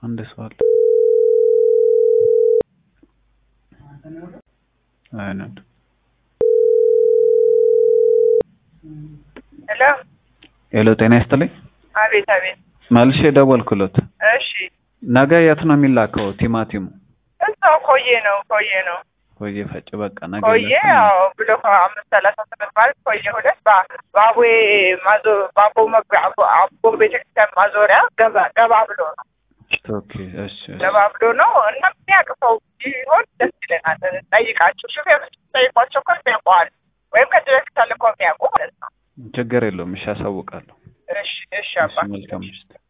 አንድ ሰው አለ። አይነት ሄሎ ሄሎ፣ ጤና ይስጥልኝ። አቤት አቤት። መልሼ ደወልኩሎት። እሺ ነገ የት ነው የሚላከው ቲማቲሙ? እዛው ኮዬ ነው ኮዬ ነው ኮዬ ፈጭ። በቃ ነገ ኮዬ ይላካል። ያው ብሎ አምስት ሰላሳ ስምንት ማለት ኮዬ ሁለት ባ- ባቡዌ ማዞ ባቦ መግቢያ አቦ- አቦ ቤተክርስቲያን ማዞሪያ ገባ ገባ ብሎ ነው ኦኬ፣ እሺ፣ እሺ። ገባ ብሎ ነው እና የሚያውቅ ሰው ቢሆን ደስ ይለናል። ጠይቃቸው ሹፌሮች ጠይቋቸው እኮ የሚያውቀዋል ወይም ከዚህ በፊት ተልኮ የሚያውቁ ማለት ነው። ችግር የለውም። እሺ፣ አሳውቃለሁ። እሺ እሺ እሺ፣ አባ መልካም ምሽት።